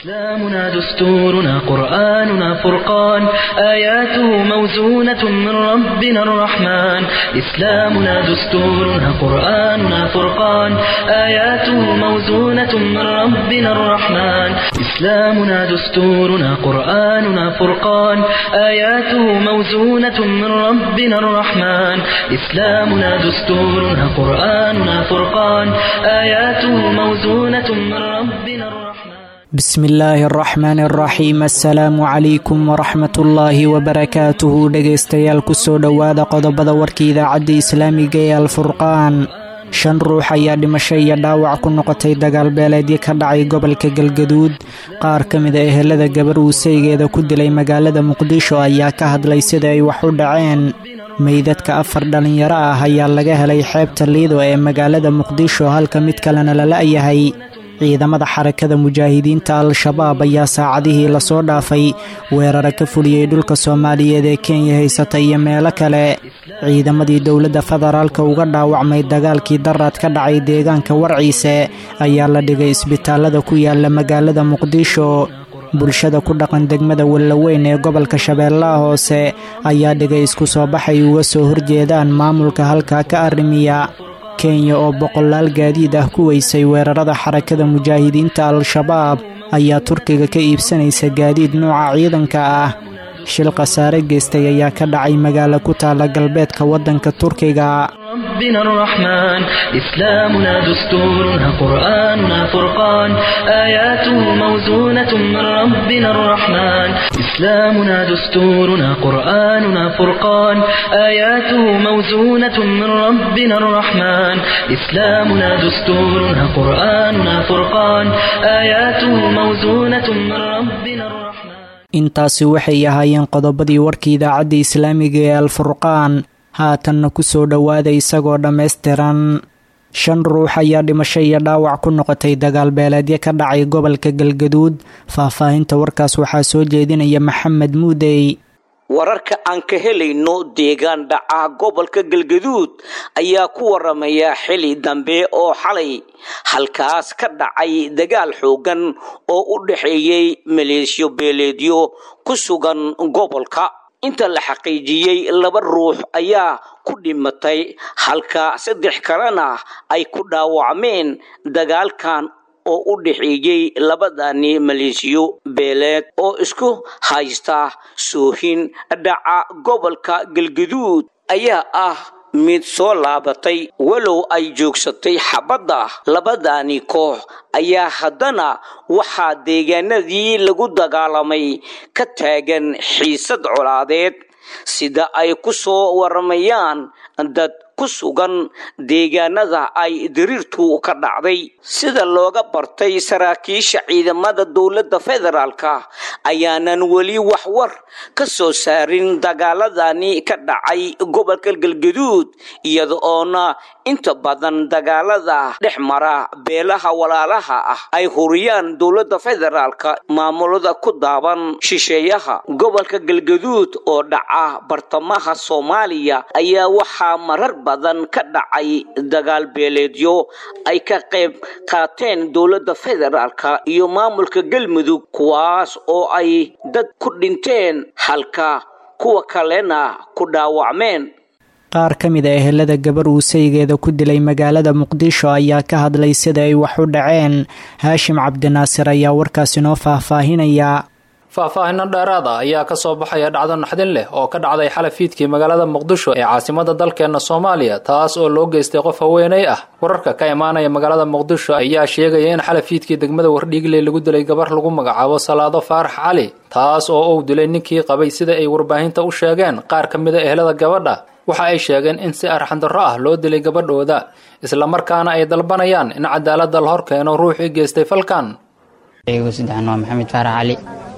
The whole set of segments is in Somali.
إسلامنا دستورنا قرآننا فرقان آياته موزونة من ربنا الرحمن إسلامنا دستورنا قرآننا فرقان آياته موزونة من ربنا الرحمن إسلامنا دستورنا قرآننا فرقان آياته موزونة من ربنا الرحمن إسلامنا دستورنا قرآننا فرقان آياته موزونة من ربنا الرحمن بسم illaahi araxmaani araxiim assalaamu calaykum waraxmatullaahi wabarakaatuhu dhegaystayaal kusoo dhowaada qodobada warka idaacadda islaamiga ee alfurqaan shan ruux ayaa dhimasho iyo dhaawac ku noqotay dagaalbeeleedyo ka dhacay gobolka galgaduud qaar ka mida ehelada gabar uusaygeeda ku dilay magaalada muqdisho ayaa ka hadlay sida ay wax u dhaceen meydadka afar dhallinyaro ah ayaa laga helay xeebta liido ee magaalada muqdisho halka mid kalena la la'yahay ciidamada xarakada mujaahidiinta al-shabaab ayaa saacadihii lasoo dhaafay weerara ka fuliyey dhulka soomaaliyeed ee kenya haysata iyo meelo kale ciidamadii dowladda federaalka uga dhaawacmay dagaalkii daraad ka dhacay deegaanka warciise ayaa la dhigay isbitaalada ku yaala magaalada muqdisho bulshada ku dhaqan degmada wallaweyn ee gobolka shabeellaha hoose ayaa dhigay isku soo baxay uga soo horjeedaan maamulka halkaa ka arrimiya kenya oo boqolaal gaadiid ah ku weysay weerarada xarakada mujaahidiinta al-shabaab ayaa turkiga ka iibsanaysa gaadiid nuuca ciidanka ah shil khasaare geystay ayaa ka dhacay magaalo ku taala galbeedka waddanka turkiga ربنا الرحمن إسلامنا دستورنا قرآننا فرقان آياته موزونة من ربنا الرحمن إسلامنا دستورنا قرآننا فرقان آياته موزونة من ربنا الرحمن إسلامنا دستورنا قرآننا فرقان آياته موزونة من ربنا الرحمن intaasi waxay ahaayeen qodobadii warka idaacadda islaamiga ee alfurqaan haatanna ku soo dhowaada isagoo dhammaystiran shan ruux ayaa dhimasho iyo dhaawac ku noqotay dagaalbeeleedyo ka dhacay gobolka galgaduud faahfaahinta warkaas waxaa soo jeedinaya maxamed muudey wararka aan ka helayno deegaan dhaca gobolka galgaduud ayaa ku waramaya xili dambe oo xalay halkaas ka dhacay dagaal xoogan oo u dhexeeyey maleeshiyo beeleedyo ku sugan gobolka inta la xaqiijiyey laba ruux ayaa ku dhimatay halka saddex kalena ay ku dhaawacmeen dagaalkan oo u dhexeeyey labadani maleesiyo beeleed oo isku haysta soohin dhaca gobolka galgaduud ayaa ah mid soo laabatay walow ay joogsatay xabadda labadani koox ayaa haddana waxaa deegaanadii lagu dagaalamay ka taagan xiisad colaadeed sida ay ku soo waramayaan dad ku sugan deegaanada ay diriirtu ka dhacday sida looga bartay saraakiisha ciidamada dowladda federaalka ayaanan weli wax war ka soo saarin dagaaladani ka dhacay gobolka galgaduud iyada oona inta badan dagaalada dhex mara beelaha walaalaha ah ay huriyaan dowladda federaalka maamulada ku daaban shisheeyaha gobolka galgaduud oo dhaca bartamaha soomaaliya ayaa waxaa marar badan ka dhacay dagaal beeleedyo ay ka qayb qaateen dowladda federaalka iyo maamulka galmudug kuwaas oo ay dad ku dhinteen halka kuwa kalena ku dhaawacmeen qaar ka mid a ehelada gabar uusaygeeda ku dilay magaalada muqdisho ayaa ka hadlay sida ay wax u dhaceen haashim cabdinaasir ayaa warkaas inoo faahfaahinaya faahfaahino dheeraad ah ayaa ka soo baxaya dhacdo naxdin leh oo ka dhacday xalafiidkii magaalada muqdisho ee caasimada dalkeenna soomaaliya taas oo loo geystay qof haweeney ah wararka ka imaanaya magaalada muqdisho ayaa sheegaya in xalafiidkii degmada wardhiigley lagu dilay gabar lagu magacaabo salaado faarax cali taas oo uu dilay ninkii qabay sida ay warbaahinta u sheegeen qaar ka mid a ehelada gabadha waxa ay sheegeen in si arxandarro ah loo dilay gabadhooda islamarkaana ay dalbanayaan in cadaaladda la hor keeno ruuxii geystay falkan saddexan waa maxamed faarax cali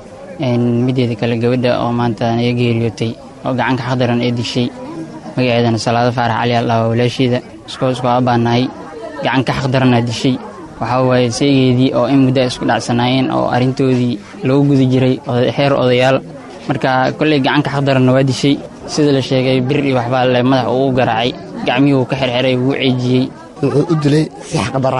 mideeda kale gabadha oo maanta naga geeriyootay oo gacanka xaqdaran ee dishay magaceedana salaado faarax cali aldhawa walaasheeda iskoo isku aabaanahay gacanka xaqdaranaa dishay waxaa waaye seegeedii oo in muddo isku dhacsanaayeen oo arrintoodii lagu guda jiray xeer odayaal marka kolley gacanka xaqdaranna waa dishay sida la sheegay bir iyo waxbaa le madax uu garaacay gacmihii uu ka xerxeray wuu ceejiyey wuxuu u dilay si xaqdaraha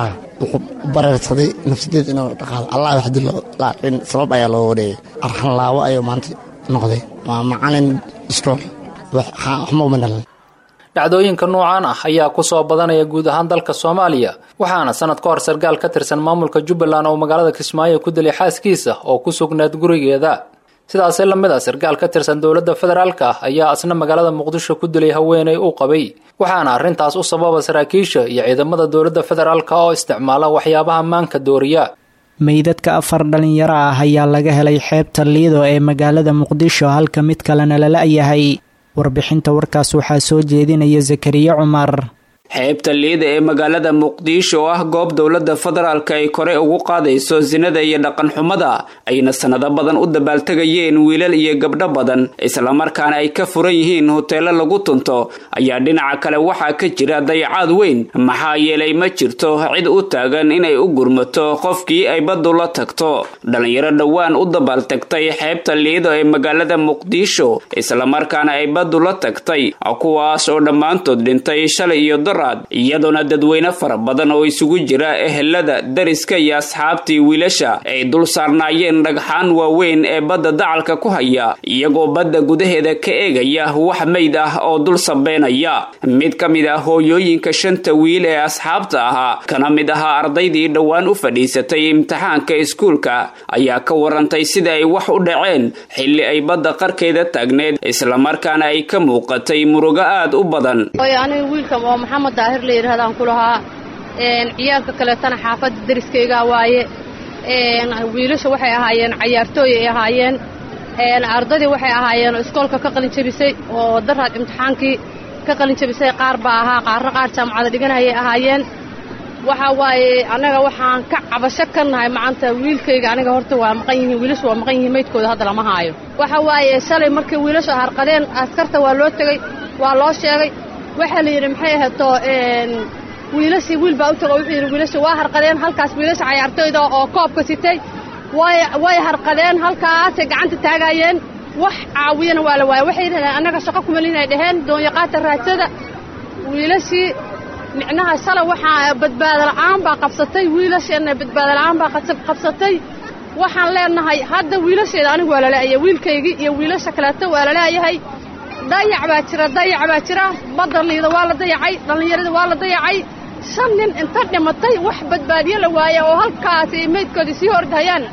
wuxuu bareersaday nafsadeed inuu dhaqaado allah waxdi laakiin sabab ayaa loo wareegay arxanlaawo ayuu maanta noqday waa macalin iskool waxma uma dhalan dhacdooyinka noocaan ah ayaa ku soo badanaya guud ahaan dalka soomaaliya waxaana sanad ka hor sarkaal ka tirsan maamulka jubbaland oo magaalada kismaayo ku dilay xaaskiisa oo ku sugnayd gurigeeda sidaasi lamid a sarkaal ka tirsan dowladda federaalka ah ayaa asna magaalada muqdisho ku dilay haweenay uu qabay waxaana arrintaas u sababa saraakiisha iyo ciidamada dowladda federaalka oo isticmaala waxyaabaha maanka dooriya meydadka afar dhalinyaro ah ayaa laga helay xeebta liido ee magaalada muqdisho halka mid kalena lala yahay warbixinta warkaas waxaa soo jeedinaya zakariya cumar xeebta liida ee magaalada muqdisho oo ah goob dowladda federaalka ay kore ugu qaadayso sinada iyo dhaqanxumada ayna sanado badan u dabaaltegayeen wiilal iyo gabdho badan islamarkaana ay ka furan yihiin hoteelo lagu tunto ayaa dhinaca kale waxaa ka jira dayacaad weyn maxaa yeelay ma jirto cid u taagan inay u gurmato qofkii ay baddu la tagto dhallinyaro dhowaan u dabaaltagtay xeebta liido ee magaalada muqdisho islamarkaana ay baddu la tagtay kuwaas oo dhammaantood dhintay shalay iyo iyadoona dadweyne fara badan oo isugu jira ehelada dariska iyo asxaabtii wiilasha ay dul saarnaayeen dhagxaan waaweyn ee badda dacalka ku haya iyagoo badda gudaheeda ka eegaya wax mayd ah oo dul sabeynaya mid ka mid ah hooyooyinka shanta wiil ee asxaabta ahaa kana mid ahaa ardaydii dhowaan u fadhiisatay imtixaanka iskuulka ayaa ka warantay sida ay wax u dhaceen xilli ay badda qarkeeda taagneed islamarkaana ay ka muuqatay murugo aad u badan maxamed daahir la yidhahdaan ku lahaa ciyaalka kaleetana xaafadda deriskaygaa waaye wiilasha waxay ahaayeen cayaartooy ay ahaayeen ardaydii waxay ahaayeen iskoolka ka qalin jabisay oo daraad imtixaankii ka qalin jabisay qaar baa ahaa qaarna qaar jaamacada dhiganayay ahaayeen waxa waaye annaga waxaan ka cabasho ka nahay macanta wiilkayga aniga horta waa maqan yihiin wiilashu waa maqan yihiin maydkooda hadda lama haayo waxa waaye shalay markii wiilashu harqadeen askarta waa loo tegey waa loo sheegay waxaa la yidhi maxay ahato wiilashii wiil baa u tago wuxuu yidhi wiilasha waa harqadeen halkaas wiilasha cayaartooyda oo koobka sitay way way harqadeen halkaasay gacanta taagaayeen wax caawiyana waa la waaya waxay yidhahdeen annaga shaqo kuma lihinay dhaheen doonyaqaata raadsada wiilashii micnaha shalay waxaa badbaado la'aan baa qabsatay wiilasheenna badbaado la'aan baa qabsatay waxaan leenahay hadda wiilasheeda anigu waa laleeyahay wiilkaygii iyo wiilasha kaleeto waa laleeyahay dayac baa jira dayac baa jira badda liida waa la dayacay dhallinyarada waa la dayacay shan nin inta dhimatay wax badbaadiyo la waaya oo halkaasi maydkoodii sii hordhayaan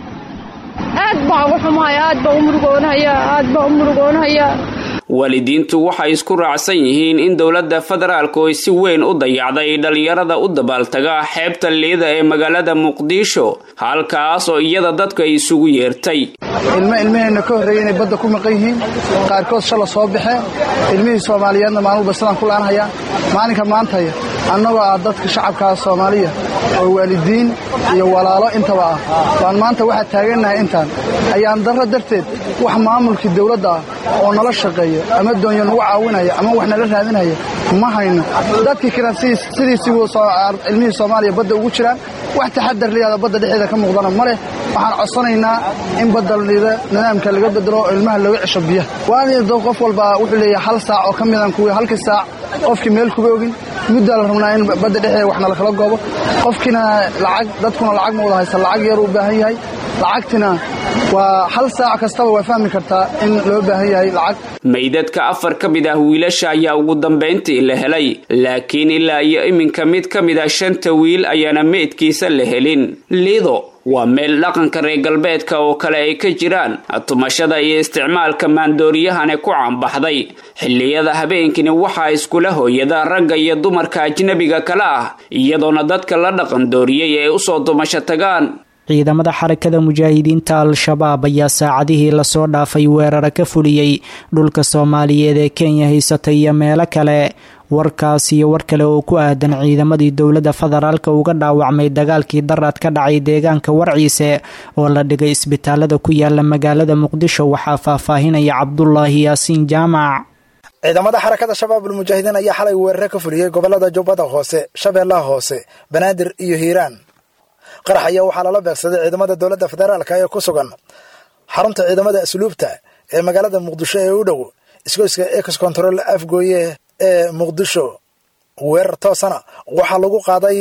aad baa uga xumahaya aad baa u murugoonahaya aad baa u murugoonahaya waalidiintu waxay isku raacsan yihiin in dowladda federaalku ay si weyn u dayacday dhallinyarada u dabaaltaga xeebta liida ee magaalada muqdisho halkaas oo iyada dadku ay isugu yeertay ilmo ilmaheenna ka horreeyay inay badda ku maqan yihiin qaarkood shala soo baxeen ilmihii soomaaliyeedna maalmuba sidaan ku laanhayaan maalinka maantaya annagoo ah dadka shacabkaa soomaaliya oo waalidiin iyo walaalo intaba ah baan maanta waxaa taagannahay intaan ayaan darro darteed wax maamulkii dawladda ah oo nala shaqeeya ama doonyo nagu caawinaya ama wax nala raadinaya ma hayno dadkii kale sidiisii ilmihii soomaaliya badda ugu jiraan wax taxadar liyaada badda dhexeeda ka muuqdana ma leh waxaan codsanaynaa in badda liida nidaamka laga bedelo oo ilmaha looga cesho biyaha waalido qof walba wuxuu leeyahay hal saac oo ka midan kuwii halkii saac qofkii meel kuga ogin muddaa la rabnaa in badda dhexeeda wax nala kala goobo qofkiina lacag dadkuna lacag ma wada haysta lacag yaruu u baahan yahay lacagtina waa hal saac kastaba waa fahmi kartaa in loo baahan yahay lacag meydadka afar ka mid ah wiilasha ayaa ugu dambayntii la helay laakiin ilaa iyo iminka mid ka mid ah shanta wiil ayaana meydkiisa la helin liido waa meel dhaqanka reer galbeedka oo kale ay ka jiraan tumashada iyo isticmaalka maandooriyahane ku caanbaxday xilliyada habeenkini waxaa iskula hooyada ragga iyo dumarka ajnabiga kale ah iyadoona dadka la dhaqan dooriyey ay usoo tumasho tagaan ciidamada xarakada mujaahidiinta al-shabaab ayaa saacadihii lasoo dhaafay weerara ka fuliyey dhulka soomaaliyeed ee kenya haysatay iyo meelo kale warkaas iyo war kale oo ku aadan ciidamadii dowladda federaalka uga dhaawacmay dagaalkii daraad ka dhacay deegaanka warciise oo la dhigay isbitaalada ku yaala magaalada muqdisho waxaa faahfaahinaya cabdulaahi yaasiin jaamac ciidamada xarakada shabaabul mujaahidiin ayaa xalay weerare ka fuliyey gobolada jubbada hoose shabeellaha hoose banaadir iyo hiiraan qarax ayaa waxaa lala beegsaday ciidamada dowladda federaalka ee ku sugan xarunta ciidamada asluubta ee magaalada muqdisho ee u dhow isgoyska ex control afgooye ee muqdisho weerar toosana waxaa lagu qaaday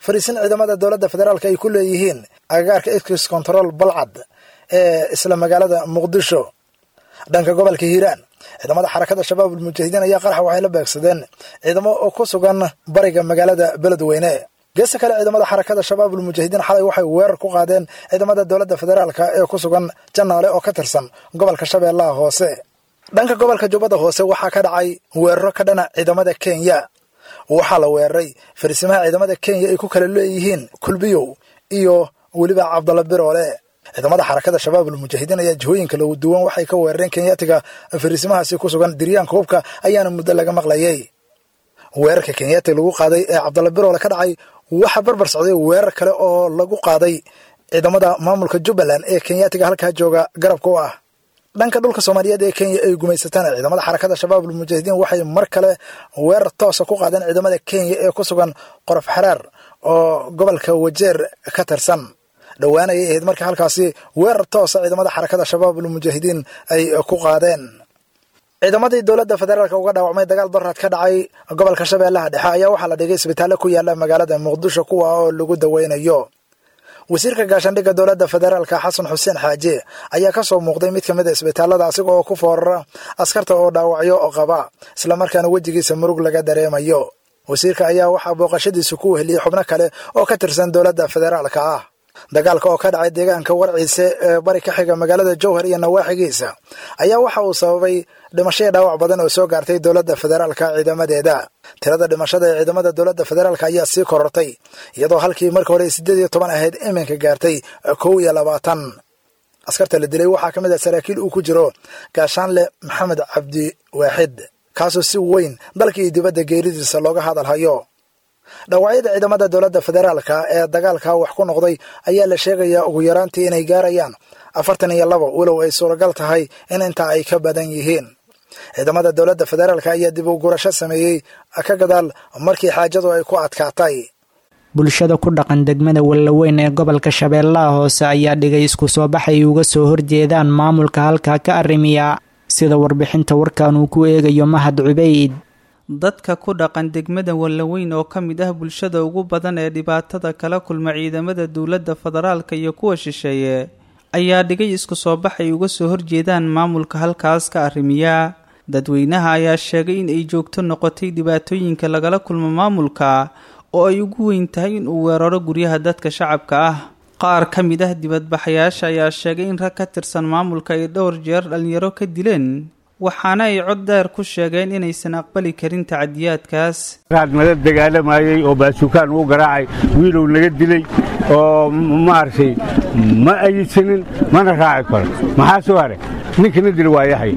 fariisin ciidamada dowladda federaalk ay ku leeyihiin agagaarka ex control balcad ee isla magaalada muqdisho dhanka gobolka hiiraan ciidamada xarakada shabaab ulmujaahidiin ayaa qaraxa waxay la beegsadeen ciidamo oo ku sugan bariga magaalada beledweyne geesta kale ciidamada xarakada shabaab ulmujaahidiin xalay waxay weerar ku qaadeen ciidamada dowladda federaalk ee ku sugan janaale oo ka tirsan gobolka shabeellaha hoose dhanka gobolka jubbada hoose waxaa ka dhacay weeraro ka dhana ciidamada kenya waxaa la weeraray farisimaha ciidamada kenya ay ku kala leeyihiin kulbiyow iyo weliba cabdalla biroole ciidamada xarakada shabaab ulmujaahidiin ayaa jihooyinka lagu duwan waxay ka weerareen kenyaatiga farisimahaasi ku sugan diryaanka hubka ayaana muddo laga maqlayay weerarka kenyaatiga lagu qaaday ee cabdalla biroole ka dhacay waxaa barbar socday weerar kale oo lagu qaaday ciidamada maamulka jubbaland ee kenyaatiga halkaa jooga garabka u ah dhanka dhulka soomaaliyeed ee kenya ay gumaysataan ciidamada xarakada shabaab ulmujaahidiin waxay mar kale weerar toosa ku qaadeen ciidamada kenya ee ku sugan qorof xaraar oo gobolka wajeer ka tirsan dhowaanayay ahayd markii halkaasi weerar toosa ciidamada xarakada shabaab ulmujaahidiin ay ku qaadeen ciidamadii dowladda federaalk uga dhaawacmay dagaal baraad ka dhacay gobolka shabeellaha dhexe ayaa waxaa la dhigay isbitaallo ku yaala magaalada muqdisho kuwa oo lagu daweynayo wasiirka gaashaandhigga dowladda federaalka xasan xuseen xaaje ayaa ka soo muuqday mid ka mid a isbitaallada asiga oo ku foorara askarta oo dhaawacyo oo qaba islamarkaana wejigiisa murug laga dareemayo wasiirka ayaa waxaa booqashadiisu ku weheliyey xubno kale oo ka tirsan dowladda federaalka ah dagaalka oo ka dhacay deegaanka warciise ee bari ka xiga magaalada jowhar iyo nawaaxigiisa ayaa waxa uu sababay dhimasho iyo dhaawac badan oo soo gaartay dowladda federaalka ciidamadeeda tirada dhimashada ee ciidamada dowladda federaalk ayaa sii korortay iyadoo halkii marka hore siddeed iyo toban ahayd iminka gaartay kow iyo labaatan askarta la dilay waxaa ka mid ah saraakiil uu ku jiro gaashaanle maxamed cabdi waaxid kaasoo si weyn dalka iyo dibadda geeridiisa looga hadalhayo dhaawacyada ciidamada dowladda federaalka ee dagaalka wax ku noqday ayaa la sheegayaa ugu yaraantii inay gaarayaan afartan iyo labo walow ay suuragal tahay in intaa ay ka badan yihiin ciidamada dowladda federaalk ayaa dib u gurasho sameeyey ka gadaal markii xaajadu ay ku adkaatay bulshada ku dhaqan degmada wallaweyn ee gobolka shabeellaha hoose ayaa dhigay isku soo baxay uga soo horjeedaan maamulka halkaa ka arrimiya sida warbixinta warkan uu ku eegayo mahad cubeyd dadka ku dhaqan degmada wallaweyn oo ka mid ah bulshada ugu badan ee dhibaatada kala kulma ciidamada dowladda federaalka iyo kuwa shisheeye ayaa dhigay isku soo baxay uga soo horjeedaan maamulka halkaas ka arrimiya dadweynaha ayaa sheegay in ay joogto noqotay dhibaatooyinka lagala kulmo maamulka oo ay ugu weyn tahay in uu weeraro guryaha dadka shacabka ah qaar ka mid ah dibadbaxayaasha ayaa sheegay in rag ka tirsan maamulka ay dhowr jeer dhallinyaro ka dileen waxaana ay cod dheer ku sheegeen inaysan aqbali karin tacadiyaadkaas nala dagaalamayey oo baasuukaan uu garaacay wiilow naga dilay oo maaragtay ma ayidsanin mana raaci karo maxaa soo haray ninkana dil waa yahay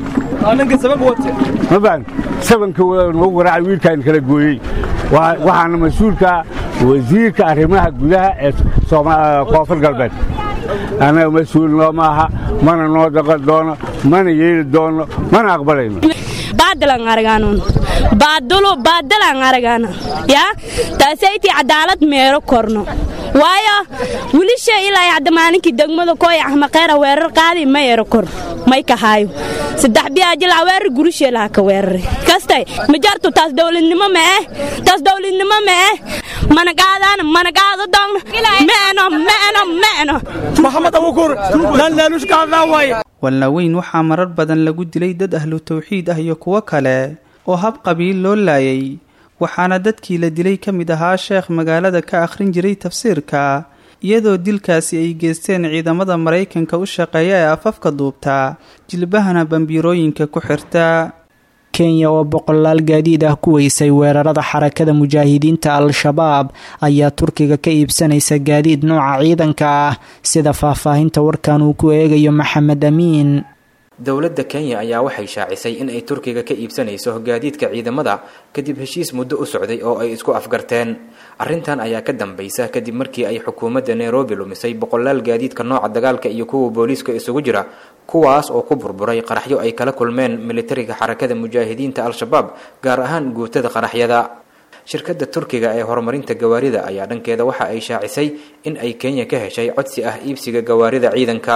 ma baan sabanka nagu garaacay wiilkaan kala gooyey waxaana mas-uulka wasiirka arrimaha gudaha ee koonfur galbeed annaga mas-uul noo maaha mana noo daqan doono mana yeeli doono mana aqbalayno baadalan aragaanun baadulu baadalan aragaana yaa taasayti cadaalad meero korno waayo wilisha ilaa hadda maalinkii degmada kooy axmaqeera weerar qaadi ma ero kor may kahaayo saddex biyaajilaa weerar gurusheelaha ka weeraray kastay ma jartu taas dowladnimo ma eh taas dowladnimo ma eh mana qaadaan mana qaado doon meeno meeno meeno maxamed abukur laalaalush qaadaa waaye wallaweyn waxaa marar badan lagu dilay dad ahlu tawxiid ah iyo kuwo kale oo hab qabiil loo laayay waxaana dadkii la dilay ka mid ahaa sheekh magaalada ka akhrin jiray tafsiirka iyadoo dilkaasi ay geysteen ciidamada maraykanka u shaqeeya ee afafka duubta jilbahana bambiirooyinka ku xirta kenya oo boqolaal gaadiid ah ku weysay weerarada xarakada mujaahidiinta al-shabaab ayaa turkiga ka iibsanaysa gaadiid nooca ciidanka ah sida faahfaahinta warkan uu ku eegayo maxamed amiin dowladda kenya ayaa waxay shaacisay in ay turkiga ka iibsanayso gaadiidka ciidamada kadib heshiis muddo u socday oo ay isku afgarteen arrintan ayaa ka dambaysa kadib markii ay xukuumadda nairobi lumisay boqolaal gaadiidka nooca dagaalka iyo kuwa booliiska isugu jira kuwaas oo ku burburay qaraxyo ay kala kulmeen militariga xarakada mujaahidiinta al-shabaab gaar ahaan guutada qaraxyada shirkadda turkiga ee horumarinta gawaarida ayaa dhankeeda waxa ay shaacisay in ay kenya ka heshay codsi ah iibsiga gawaarida ciidanka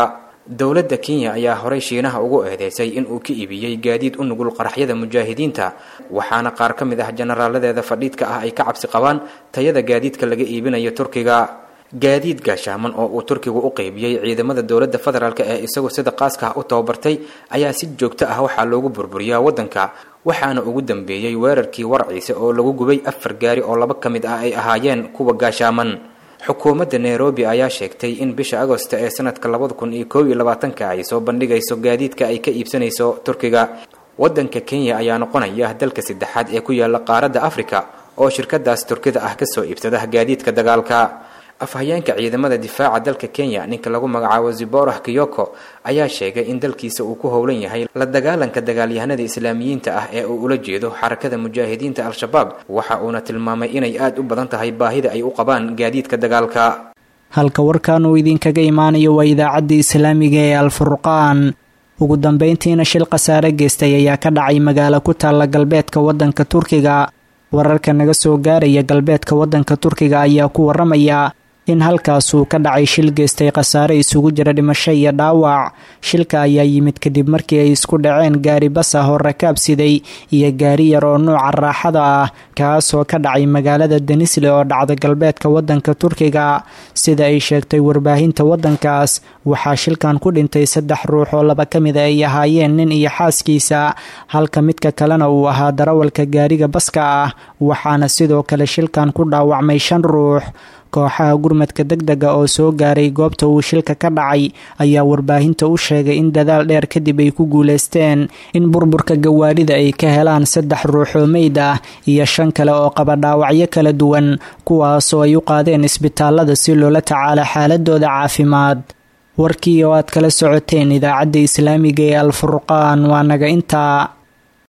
dowladda kenya ayaa horey shiinaha ugu eedeysay in uu ka iibiyey gaadiid u nugul qaraxyada mujaahidiinta waxaana qaar ka mid ah jenaraaladeeda fadhiidka ah ay ka cabsi qabaan tayada gaadiidka laga iibinayo turkiga gaadiid gaashaaman oo uu turkigu u qeybiyey ciidamada dowladda federaalk ee isagu sida qaaska ah u tababartay ayaa si joogto ah waxaa loogu burburiyaa waddanka waxaana ugu dambeeyey weerarkii warciise oo lagu gubay afar gaari oo laba ka mid ah ay ahaayeen kuwa gaashaaman xukuumadda nairobi ayaa sheegtay in bisha agosta ee sanadka labada kun iyo koob iyo labaatanka ay soo bandhigayso gaadiidka ay ka iibsanayso turkiga waddanka kenya ayaa noqonaya dalka saddexaad ee ku yaala qaaradda afrika oo shirkadaas turkida ah kasoo iibsada gaadiidka dagaalka afhayeenka ciidamada difaaca dalka kenya ninka lagu magacaabo ziborah kiyoko ayaa sheegay in dalkiisa uu ku howlan yahay la dagaalanka dagaalyahanada islaamiyiinta ah ee uu ula jeedo xarakada mujaahidiinta al-shabaab waxa uuna tilmaamay inay aad u badan tahay baahida ay u qabaan gaadiidka dagaalka halka warkan uu idinkaga imaanayo waa idaacadda islaamiga ee alfurqaan ugu dambeyntiina shil khasaare geystay ayaa ka dhacay magaalo ku taalla galbeedka waddanka turkiga wararka naga soo gaaraya galbeedka waddanka turkiga ayaa ku waramaya in halkaasuu ka dhacay shil geystay khasaare isugu jira dhimasho iyo dhaawac shilka ayaa yimid kadib markii ay isku dhaceen gaari bas ah oo rakaab siday iyo gaari yar oo nuuca raaxada ah kaasoo ka dhacay magaalada denisle oo dhacda galbeedka waddanka turkiga sida ay sheegtay warbaahinta waddankaas waxaa shilkan ku dhintay saddex ruux oo laba ka mida ay ahaayeen nin iyo xaaskiisa halka midka kalena uu ahaa darawalka gaariga baska ah waxaana sidoo kale shilkan ku dhaawacmay shan ruux kooxaha gurmadka deg dega oo soo gaaray goobta uu shilka ka dhacay ayaa warbaahinta u sheegay in dadaal dheer kadib ay ku guuleysteen in burburka gawaarida ay ka helaan saddex ruux oo meyd ah iyo shan kale oo qaba dhaawacyo kala duwan kuwaasoo ay u qaadeen isbitaalada si loola tacaalo xaaladooda caafimaad warkii oo aad kala socoteen idaacadda islaamiga ee alfurqaan waa naga intaa